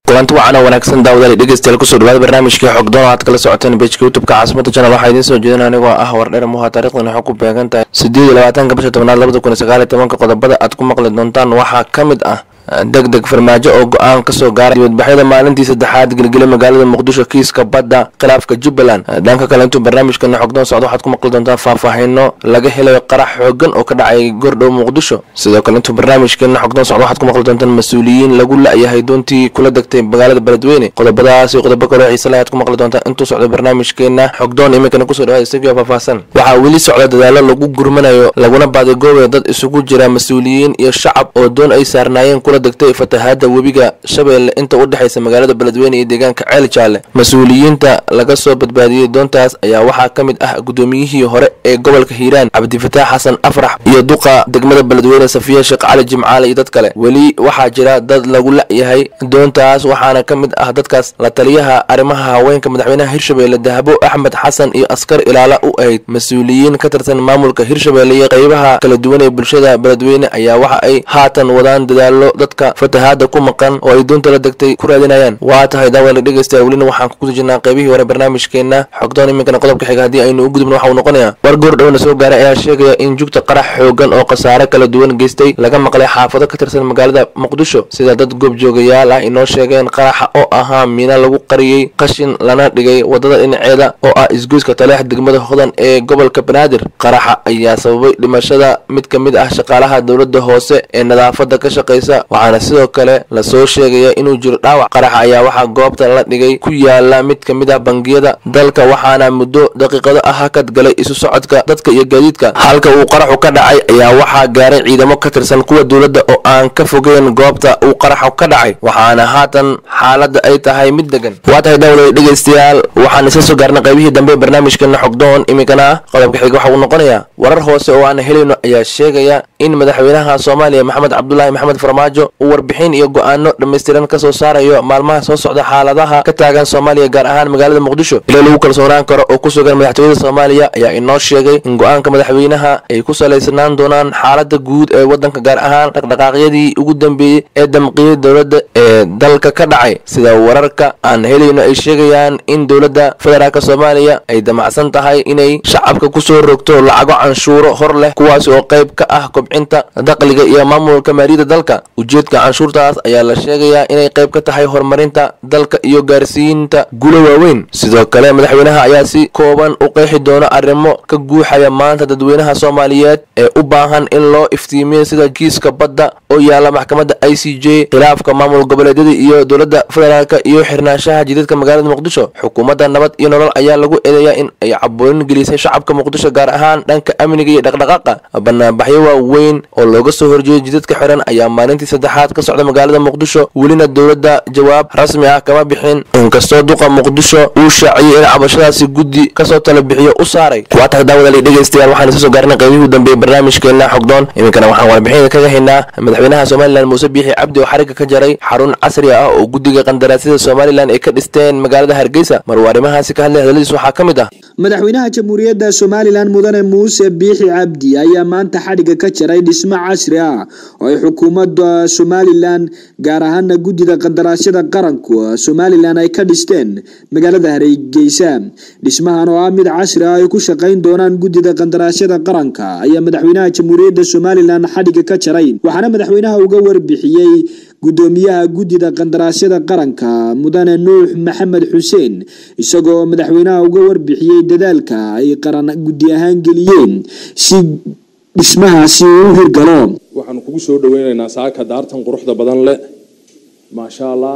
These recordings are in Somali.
kulanti wacan oo wanaagsan daawadaal dhegeystayaal kusoo dhawaada barnaamijkii xogdoon aad kala socoteen bejka youtubeka caasimada channel waxaa idiin soo jeedin anigoo ah wardheer muha taarikhdan waxay ku beegan tahay sideed iyo labaatanka bisha tobnaad labada kun iyo sagaal iyo tobanka qodobada aad ku maqli doontaan waxaa ka mid ah deg deg farmaajo oo go-aan kasoo gaaray dibadbaxyada maalintii saddexaad gelgela magaalada muqdisho kiiska badda khilaafka jubbaland dhanka kale intuu barnaamijkana xogdoon socdo waxaad ku maqli doontaan faahfaahino laga helayo qarax xoogan oo ka dhacay gordhow muqdisho sidoo kale intuu barnaamijkeena xogdoon socdo waxaad ku maqli doontaan mas-uuliyiin lagu la-yahay doontii kula degtay magaalada beledweyne qodobadaas iyo qodobo kaloo xiise leh ayaad ku maqli doontaan intuu socdo barnaamijkeena xogdoon iminkana kusoo dhawaada isagio faahfaahsan waxaa weli socda dadaalo lagu gurmanayo laguna baadigoobayo dad isugu jira mas-uuliyiin iyo shacab oo doon ay saarnaayeen kula degtay fatahaada webiga shabeelle inta u dhexaysa magaalada beledweyne iyo deegaanka ceel jaalle mas-uuliyiinta laga soo badbaadiyey doontaas ayaa waxaa ka mid ah gudoomiyihii hore ee gobolka hiiraan cabdifataax xasan afrax iyo duqa degmada beledweyne safiya sheekh cali jimcaale iyo dad kale weli waxaa jira dad lagu la-yahay doontaas waxaana ka mid ah dadkaas la taliyaha arrimaha haweenka madaxweynaha hirshabeelle dahabo axmed xasan iyo askar ilaala u ahayd mas-uuliyiin ka tirsan maamulka hirshabeelle iyo qeybaha kala duwan ee bulshada beledweyne ayaa waxa ay haatan wadaan dadaalo dadka fatahaada ku maqan oo ay doonta la degtay ku raadinayaan waa tahay daawala dhegeystayaal welina waxaan ku guda jirnaa qaybihii hore barnaamijkeena xogdoon iminkana qodobka xiga haddii aynu u gudubno waxa uu noqonayaa war goor dhowna soo gaaray ayaa sheegaya in jugta qarax xoogan oo khasaare kala duwan geystay laga maqlay xaafado ka tirsan magaalada muqdisho sida dad goobjoogayaal ah inoo sheegeen qaraxa oo ahaa miina lagu qariyey qashin lana dhigay wadada dhinaceeda oo ah isgoyska taleex degmada hodan ee gobolka banaadir qaraxa ayaa sababay dhimashada mid ka mid ah shaqaalaha dowladda hoose ee nadaafada ka shaqaysa waxaana sidoo kale lasoo sheegaya inuu jiro dhaawac qaraxa ayaa waxaa goobta la dhigay ku yaala mid ka mid ah bangiyada dalka waxaana muddo daqiiqado ah hakad galay isu socodka dadka iyo gaadiidka halka uu qaraxu ka dhacay ayaa waxaa gaaray ciidamo ka tirsan kuwa dowladda oo aan ka fogeyn goobta uu qaraxu ka dhacay waxaana haatan xaaladda ay tahay mid degan waa tahay daawada dhegeystayaal waxaan isla soo gaarnay qaybihii dambe barnaamijkeena xogdoon iminkana qodobka xiga waxa uu noqonayaa warar hoose oo aan helayno ayaa sheegaya in madaxweynaha soomaaliya maxamed cabdulaahi maxamed farmaajo uu warbixin iyo go-aano dhammaystiran ka soo saarayo maalmaha soo socda xaaladaha ka taagan soomaaliya gaar ahaan magaalada muqdisho ilo lagu kalsoonaan karo oo ku sugan madaxtooyada soomaaliya ayaa inoo sheegay in go-aanka madaxweynaha ay ku salaysnaan doonaan xaalada guud ee wadanka gaar ahaan dhaqdhaqaaqyadii ugu dambeeyey ee damqiyada dowladda ee dalka ka dhacay sida wararka aan helayno ay sheegayaan in dowladda federaalk soomaaliya ay damacsan tahay inay shacabka kusoo rogto lacago canshuuro hor leh kuwaas oo qayb ka ah kobcinta dakhliga iyo maamulka maaliyadda dalka ujeedka canshuurtaas ayaa la sheegayaa inay qayb ka tahay horumarinta dalka iyo gaarsiinta guulo waaweyn sidoo kale madaxweynaha ayaa si kooban u qeexi doona arrimo ka guuxaya maanta dadweynaha soomaaliyeed ee u baahan in loo iftiimiyo sida kiiska badda oo yaala maxkamadda i c j khilaafka maamul goboleedyada iyo dowladda federaalk iyo xirnaanshaha jidadka magaalada muqdisho xukuumadda nabad iyo nolol ayaa lagu eedeeyaa in ay caboonin gelisay shacabka muqdisho gaar ahaan dhanka amniga iyo dhaqdhaqaaqa banaanbaxyo waaweyn oo looga soo horjeeday jidadka xiran ayaa maalintii saddexaad ka socda magaalada muqdisho welina dowladda jawaab rasmi ah kama bixin inkastoo duqa muqdisho uu shaaciyey in cabashadaasi guddi kasoo tala bixiyo u saaray waa tahay daawadali dhegeystayaal waxaan isa soo gaarnay qaybihii u dambeeyey barnaamijkeena xogdoon iminkana waxaan warbixinada kaga haynaa madaxweynaha somalilan muuse biixi cabdi oo xariga ka jaray xarun casri ah oo guddiga qandaraasyada somalilan ay ka dhisteen magaalada hargeysa maruu arrimahaasi ka hadlay hadaladiis waxaa ka mid ah madaxweynaha jamhuuriyadda somalilan mudane muuse biixi cabdi ayaa maanta xadhiga ka jaray dhismo casri ah oo ay xukuumadda somalilan gaar ahaana guddida qandaraasyada qaranku somalilan ay ka dhisteen magaalada hargeysa dhismahan oo ah mid casri ah ay ku shaqayn doonaan guddida qandaraasyada qaranka ayaa madaxweynaha jamhuuriyadda somalilan xadhiga ka jaray waxaana madaxweynaha uga warbixiyey gudoomiyaha guddida qandaraasyada qaranka mudane nuux maxamed xuseen isagoo madaxweynaha uga warbixiyey dadaalka ay qaran guddi ahaan geliyeen si dhismahaasi uu u hirgalo waxaanu kugu soo dhaweyneynaa saaka daartan quruxda badan leh maasha allah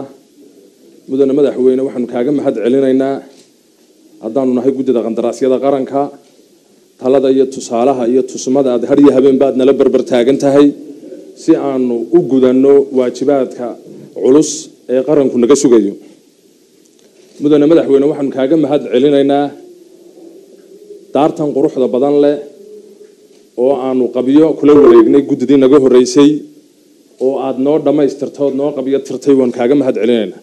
mudane madaxweyne waxaanu kaaga mahad celinaynaa haddaanu nahay guddida qandaraasyada qaranka talada iyo tusaalaha iyo tusmada aad har iyo habeen baad nala berber taagan tahay si aanu u gudanno waajibaadka culus ee qaranku naga sugayo mudane madaxweyne waxaanu kaaga mahad celinaynaa daartan quruxda badan leh oo aanu qabyo kula wareegnay guddidii naga horeysay oo aada noo dhammaystirtood noo qabyo tirtay waan kaaga mahad celinaynaa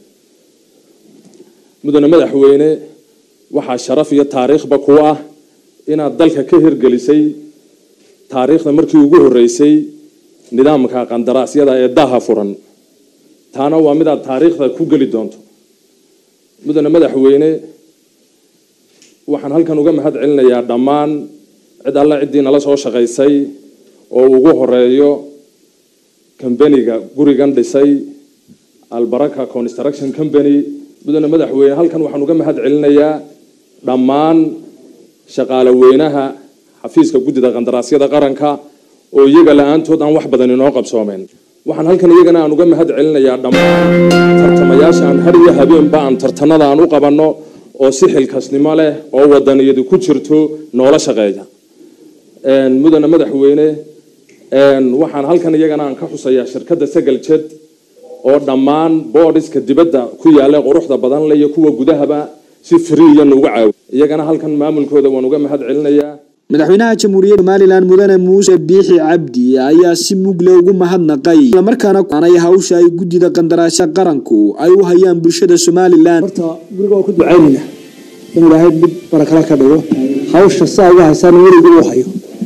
mudane madaxweyne waxaa sharaf iyo taariikhba ku ah inaad dalka ka hirgelisay taariikhda markii ugu horeysay nidaamka qandaraasyada ee daha furan taana waa mid aad taariikhda ku geli doonto mudane madaxweyne waxaan halkan uga mahad celinayaa dhammaan cid alla ciddii nala soo shaqaysay oo ugu horeeyo kambaniga gurigan dhisay albaraka construction company mudane madaxweyne halkan waxaan uga mahad celinayaa dhammaan shaqaale weynaha xafiiska guddida qandaraasyada qaranka oo iyaga la-aantood aan wax badan inoo qabsoomeen waxaan halkan iyagana aan uga mahad celinayaa dhammaan tartamayaasha aan har iyo habeenba aan tartanada aan u qabanno oo si xilkasnimo leh oo wadaniyadu ku jirto noola shaqeeya mudane madaxweyne waxaan halkan iyagana aan ka xusayaa shirkadda sagal jed oo dhammaan boodiska dibadda ku yaalla quruxda badan leh iyo kuwa gudahaba si friya nuuga caawi iyagana halkan maamulkooda waan uga mahad celinayaa madaxweynaha jamhuuriyadda somalilan mudane muuse biixi cabdi ayaa si mugle ugu mahadnaqay islamarkaana aanay hawsha ay guddida qandaraasya qaranku ay u hayaan bulshada somalilan horta guriga waa ku ducaynayna in ilaahay mid barakala ka dhigo hawsha saa uga haysaan weliga uu hayo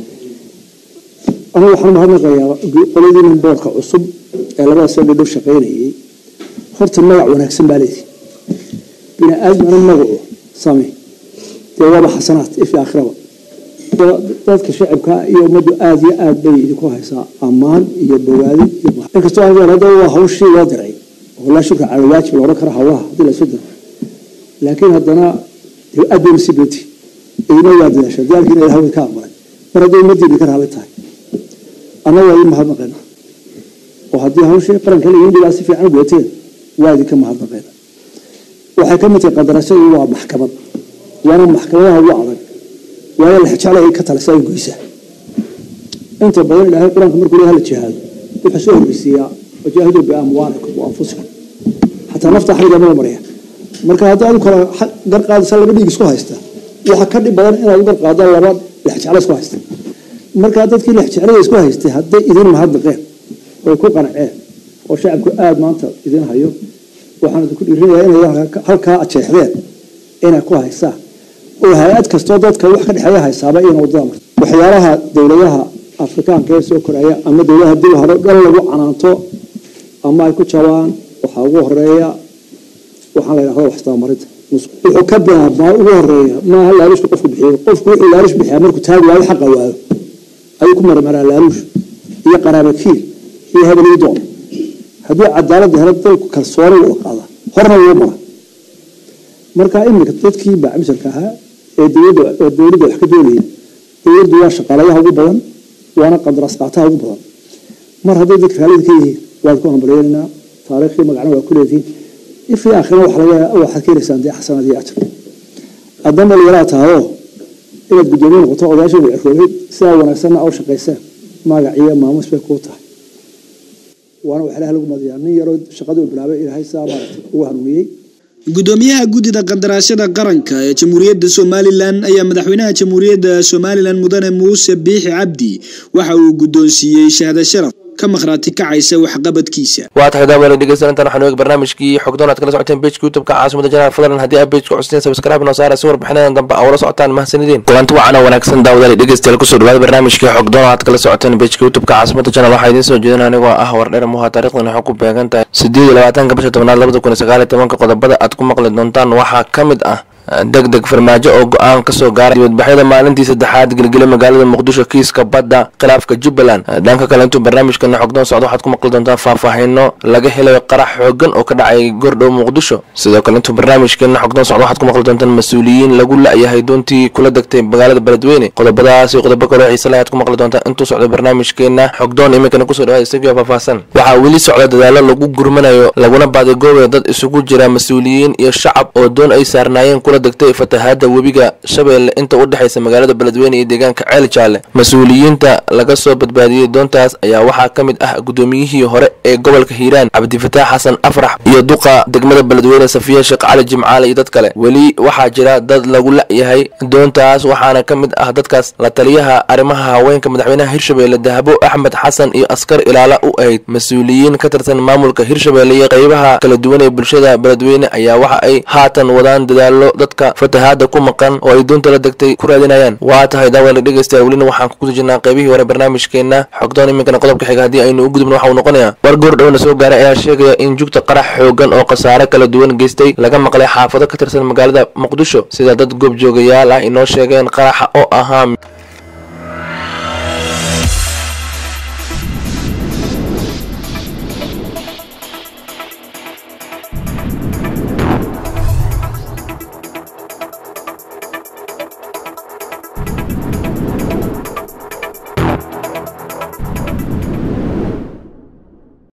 anigu waxaan mahadnaqayaa qoladiina boorka cusub ee labada soo dhidhow shaqaynayay horta magac wanaagsan baa leedi bini aadmana magacu same dee waaba xasanaad ifi aakhiraba dadka shacibka iyo ummaddu aada iyo aad bay idinku haysaa ammaan iyo bogaadin iyo inkastoo aan hadda waa hawshii loo diray oo laa shukra cala waajib la odhan kara hawlaha haddii la isu diro laakiin haddana dee aad bay masiibati idina waa dadaasha daalkiina ilahay way ka aqbalay mar haddii ummaddiina ka raali tahay annaga waa idin mahadnaqeena oo haddii hawshii qaranka la dhigaa si fiican gooteen waa idinka mahadnaqeena waxay ka mid tahay qadarashadu waa maxkamad waana maxkamadaha ugu adag waayo la jeclay ka talisa ay goysa inta badan ilaahay quraanka markuu leeyahay la jihaado wuxuu soo horeysiiyaa wajaahidu biamwaalikum wa anfusikum xataa nafta xaliga ma maraya marka haddii aad kala gar qaadaysa laba dhiig isku haysta waxa ka dhib badan inaad gar qaado laba lex jecla isku haysta marka dadkii lex jeclada isku haystay hadday idin mahadnaqeen oo ku qanceen oo shacabku aada maanta idin hayo waxaan idinku dhiirinayaa inay halkaa ajeexdeen inay ku haysaan oo hay-ad kastoo dadka wax ka dhexeeya haysaaba iyana wadada marta waxyaalaha dowladaha afrikaanka ee soo koraya ama dowladaha dib hore dhan lagu canaanto ama ay ku jabaan waxaa ugu horeeya waxaan la yidhahda waxstabamarinta wuxuu ka bilaabmaa ugu horeeya maaha laaluushka qofku bixiyo qofku wuxuu laaluush bixiyaa markuu taagi waayo xaqa waayo ayuu ku marmaraa laaluush iyo qaraabakiil iyo hebelii doon haddii cadaaladda helo dalku kalsooni wada qaada horna wuu mara marka iminka dadkii baacmisarka ahaa ee dowladda oo dowladda wax ka doonayay dowladdu waa shaqaalayaha ugu badan waana qandaraas qaataha ugu badan mar hadday dadka raalida ka yihiin waad ku hambalyeynaa taariikhii magacna waa ku leedihiin ifii aakhirna waxa laga waxaad ka helaysaan dee xasanaad iyo ajar haddana dhalinyaraha tahayoo inaad guddoomiye noqoto odayaasha cirroobay sidaa wanaagsanna oo shaqaysaan magac iyo maamuus bay kuu tahay waana wax ilaah lagu madiyaa nin yaroo shaqaduu bilaabay ilaahay sidaa maaragtay ugu hanuuniyey gudoomiyaha guddida qandaraasyada qaranka ee jamhuuriyadda somalilan ayaa madaxweynaha jamhuuriyadda somalilan mudane muuse biixi cabdi waxa uu guddoonsiiyey shahada sharaf ka maqhraati kacaysa waxqabadkiisa waa tahay daawale dhegeysan intaan waxaan eegi barnaamijkii xogdoon aad kala socoteen bejka youtubeka caasimada janaal fadlan haddii aad bejka custeen sabskraibe noo saara si warbixinadan dambe aa ula socotaan mahadsanideen kulanti wacan oo wanaagsan daawadaale dhegeystayaal kusoo dhawaada barnaamijkii xogdoon aad kala socoteen bejka youtubeka caasimada janaal waxaa idiin soo jeedin anigoo ah wardheer muha taarikhdan waxay ku beegan tahay sideed iyo labaatanka bisha tobnaad labada kun iyo sagaal iyo tobanka qodobada aad ku maqli doontaan waxaa ka mid ah deg deg farmaajo oo go-aan kasoo gaaray dibadbaxyada maalintii saddexaad gelgele magaalada muqdisho kiiska badda khilaafka jubbaland dhanka kale intuu barnaamijkana xogdoon socdo waxaad ku maqli doontaan faahfaahino laga helayo qarax xoogan oo ka dhacay gordhow muqdisho sidoo kale intuu barnaamijkeena xogdoon socdo waxaad ku maqli doontaan mas-uuliyiin lagu la-yahay doontii kula degtay magaalada beledweyne qodobadaas iyo qodobo kaloo xiise leh aad ku maqli doontaan intuu socdo barnaamijkeena xogdoon iminkana kusoo dhawaada isagio faahfaahsan waxaa weli socda dadaalo lagu gurmanayo laguna baadigoobayo dad isugu jira mas-uuliyiin iyo shacab oo doon ay saarnaayeen kula degtay fatahaada webiga shabeelle inta u dhexaysa magaalada beledweyne iyo deegaanka ceel jaalle mas-uuliyiinta laga soo badbaadiyey doontaas ayaa waxaa ka mid ah gudoomiyihii hore ee gobolka hiiraan cabdifataax xasan afrax iyo duqa degmada beledweyne safiya sheekh cali jimcaale iyo dad kale weli waxaa jira dad lagu la-yahay doontaas waxaana ka mid ah dadkaas la taliyaha arrimaha haweenka madaxweynaha hirshabeelle dahabo axmed xasan iyo askar ilaala u ahayd mas-uuliyiin ka tirsan maamulka hirshabeelle iyo qeybaha kala duwan ee bulshada beledweyne ayaa waxa ay haatan wadaan dadaalo dadka fatahaada ku maqan oo ay doonta la degtay ku raadinayaan waa tahay daawada dhegeystayaal welina waxaan ku guda jirnaa qaybihii hore barnaamijkeena xogdoon iminkana qodobka xiga haddii aynu u gudubno waxa uu noqonayaa war goor dhowna soo gaaray ayaa sheegaya in jugta qarax xoogan oo khasaare kala duwan geystay laga maqlay xaafado ka tirsan magaalada muqdisho sida dad goobjoogayaal ah inoo sheegeen qaraxa oo ahaa